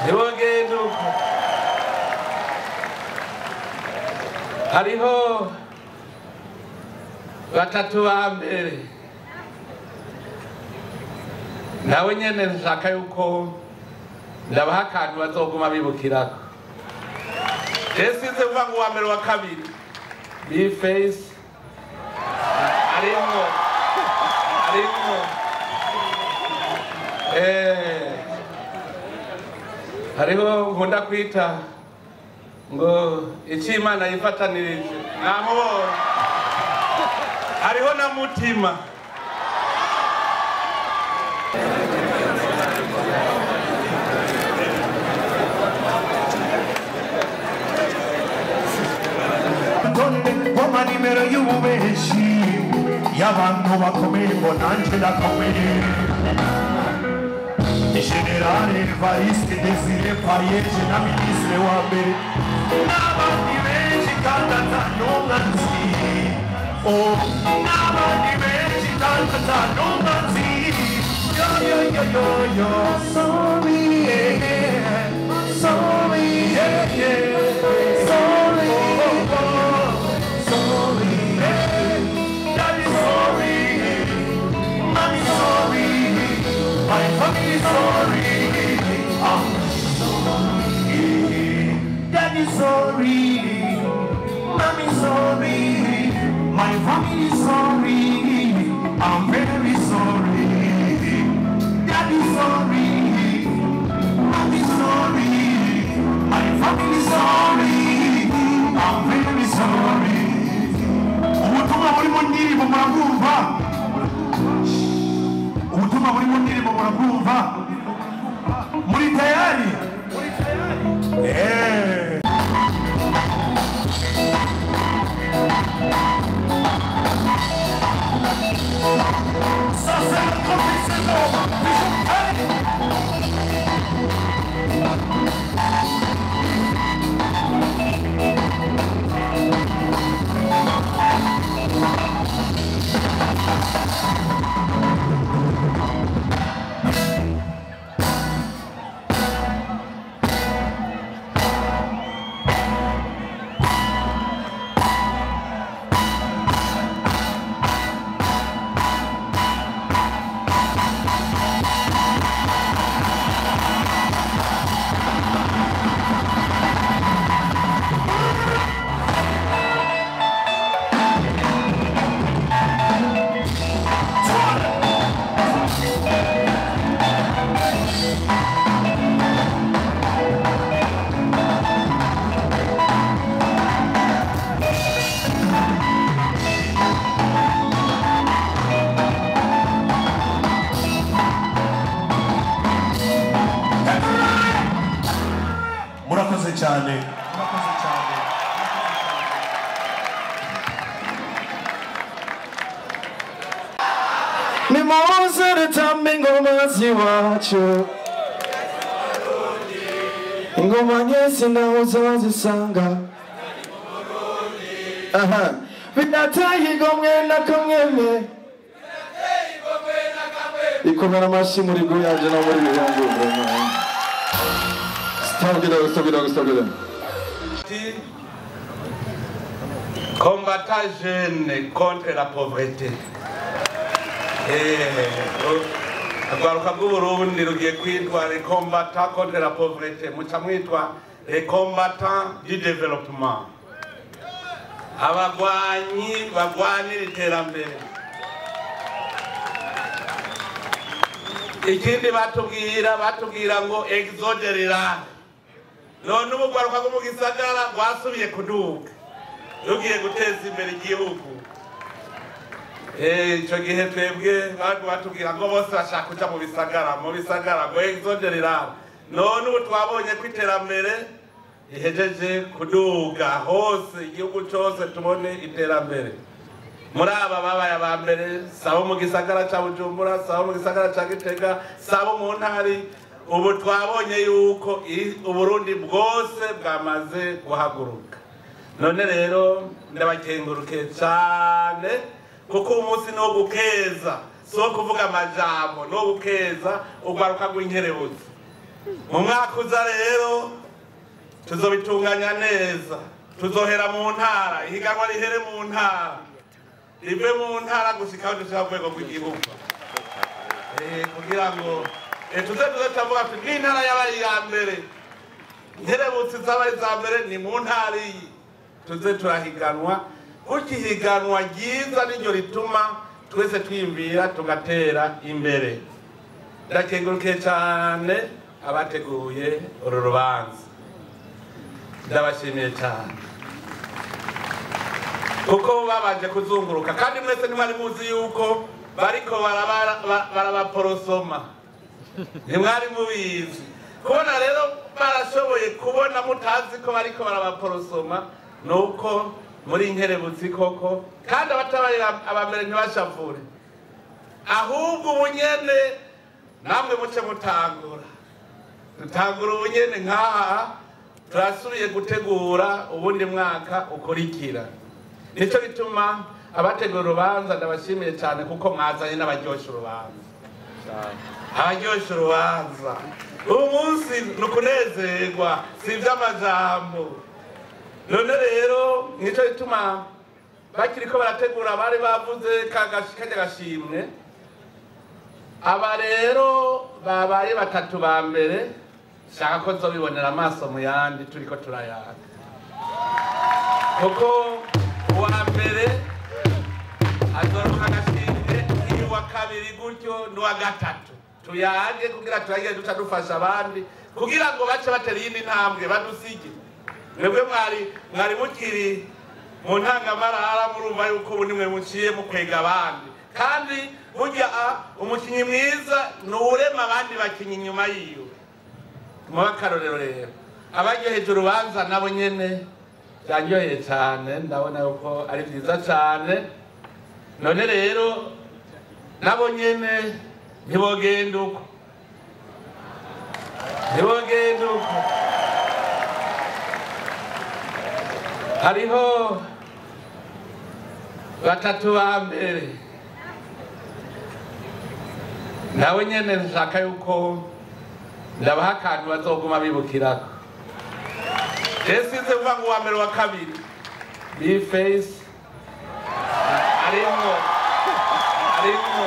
ntibogenda uko hariho batatu ba mbere nawe nyene nshaka yuko ndabaha akantu bazoguma bibukirako esize vuga ngo uwa mbere wa kabiri bifesi arimwo arimwo eh hariho nkunda kwita ngo icyo imana yifatanirije namubonye hariho na mutima ngoma nimero y'ububeshi y'abantu bakomeye ngo nanjye ndakomeye generale evariste desire payeje na minisitiri wa mbere n'abandi benshi kandi atanumwa nzi Oh, n'abandi benshi kandi atanumwa nzi yo yo yo yo yo sorry yeah, yeah. sorry yeah, yeah. sorry oh, oh. sorry yeah. daddy sorry mommy sorry my family sorry I'm sorry daddy sorry mommy sorry my family sorry I'm very sorry daddy sorry mommy sorry my family sorry I'm very sorry ubutumwa buri mu ndirimbo murabwumva ubutumwa buri mu ndirimbo murabwumva muri tayari Eh. Ça, c'est le professionnel. Allez. murakoze cyane murakoze cyane nimuze dutambe ingoma z'iwacu ingoma nyinshi naho uzazisanga aha binateye igomwe na kamweme ikomera amashyi muri guyanje no muri bihangu stabira stabira stabira ati combattant jeune contre la pauvreté urwaruka rw'uburundi rugiye kwitwa les combattants contre la pauvreté muca mwitwa les combattants du développement abagwanyi bagwanira iterambere ikindi batubwira batubwira ngo exode rural none ubu rwaruka rwo mu gisagara rwasubiye kuduga rugiye guteza imbere igihugu Eh, ico gihe twebwe bari batubwira ngo bose bashaka kuja mu bisagara mu bisagara ngo exode rural none ubu twabonye ko iterambere ihejeje kuduga hose igihugu cose tubone iterambere muri aba babaye aba mbere sabo mu gisagara ca bujumbura sabo mu gisagara ca gitega sabo mu ntari ubu twabonye yuko i- uburundi bwose bwamaze guhaguruka none rero ndabakenguruke cane kuko umunsi ni wo gukeza si wo kuvuga amajambo ni wo gukeza urwaruka rw'inkerebuzi mu mwaka uza rero tuzobitunganya neza tuzohera mu ntara ihiganwa rihere mu ntara rive mu ntara gushika aho dushika ku rwego rw'igihugu Eh, kugira ngo eh, tuze tuze turavuga tuti n'intara yabaye iya mbere nkerebutsi zabaye iza mbere ni mu ntara iyi tuze turahiganwa gutyo ihiganwa ryiza niryo rituma twese twiyumvira tugatera imbere ndakengurukiye cyane abateguye uru rubanza ndabashimiye cyane kuko babanje kuzunguruka kandi mwese ntimwari muzi yuko bariko baraba- ba- barabaporosoma ntimwari mubizi kubona rero barashoboye kubona mutazi ko bariko barabaporosoma ni uko muri nkerebutsi koko kandi abatabaye abambere ntibashavure ahubwo ubunyene namwe muce mutangura dutangura ubunyene nk'aha turasubiye gutegura ubundi mwaka ukurikira nicyo bituma abategura urubanza ndabashimiye cyane kuko mwazanye n'abaryoshya urubanza abaryoshya urubanza ubu munsi ni ukunezerwa si iby'amajambo none rero nicyo bituma bakiri ko barategura bari bavuze kagashi- kajya gashimwe aba rero babaye batatu ba mbere shaka ko nzobibonera amaso mu yandi turi ko turayaga kuko uwa mbere azoroka agashimwe iyo uwa kabiri gutyo n'uwa gatatu tuyage kugira turagire duca dufasha abandi kugira ngo bace batera iyindi ntambwe badusige mwebwe mwari mwari mukiri mu ntangamarara murumva yuko ubu nimwe muciye mukwega abandi kandi burya a, umukinnyi mwiza ni uwurema abandi bakinnyi inyuma yiwe muba akarorero rero abaryoheje urubanza nabo nyene byanyoheye cyane ndabona yuko ari byiza cyane none rero nabo nyene ntibogenda uko ntibogenda uko hariho batatu ba mbere nawe nyene nshaka yuko ndabaha akantu bazoguma bibukirako rero sinze kuvuga ngo uwa mbere wa kabiri bifeyisi arimwo arimwo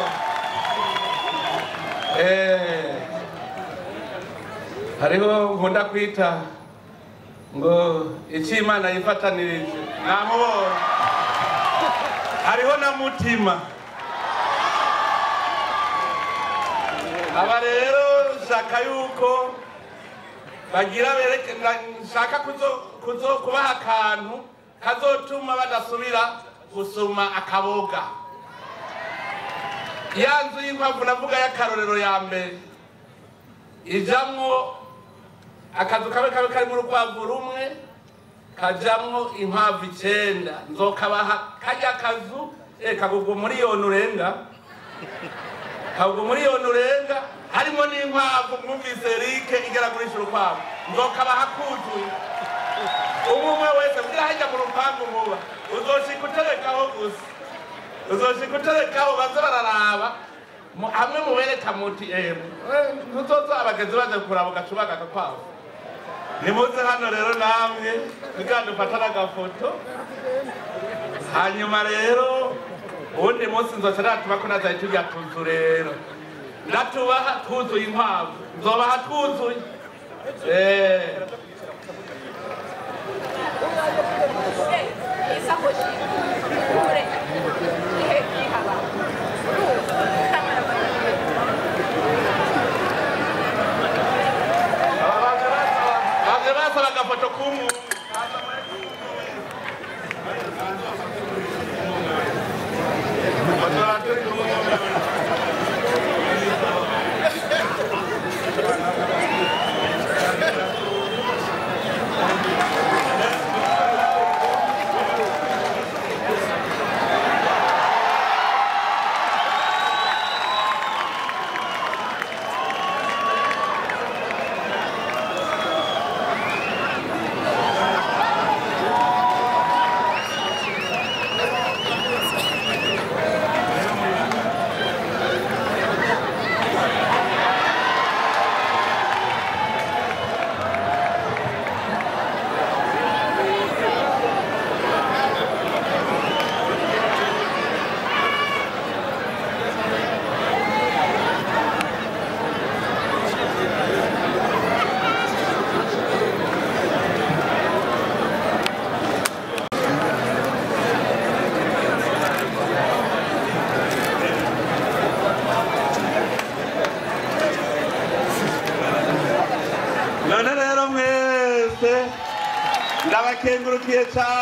eh, hariho nkunda kwita ngo icyo imana yifatanirije namubonye hariho na mutima aba rero nshaka yuko bagira bereke na- nshaka kuzo- kuzo kubaha akantu kazotuma badasubira gusuma akaboga ya nzu y'inkwavu navuga y'akarorero ya mbere ijamwo akazu kamwe kamwe karimo urukwavu rumwe kajamwo inkwavu icenda nzokabaha karya kazu eh, kagugwa miliyoni urenga kagugwa miliyoni urenga harimo n'inkwavu mwumvise rike igera kurisha urukwavu nzokabaha kuzuye umwe umwe wese kugira hajya mu rupangu muba uzoshika uterekaho gusa uzoshika uterekaho baze bararaba mu- hamwe mubereka muti eh, ntuzoza abagenzi baje kuraba ugacubaga agakwavu nimuze hano rero namwe kugira dufata n'agafoto hanyuma rero uwundi munsi nzoca natuba ko nazaye turya tuzu rero ndatubaha twuzuye inkwavu nzobaha twuzuye Eh, isakoshi kure ihe ihaba aba baje basaba- baje basaba agafoto k'umuntu ndabakengurukiye cyane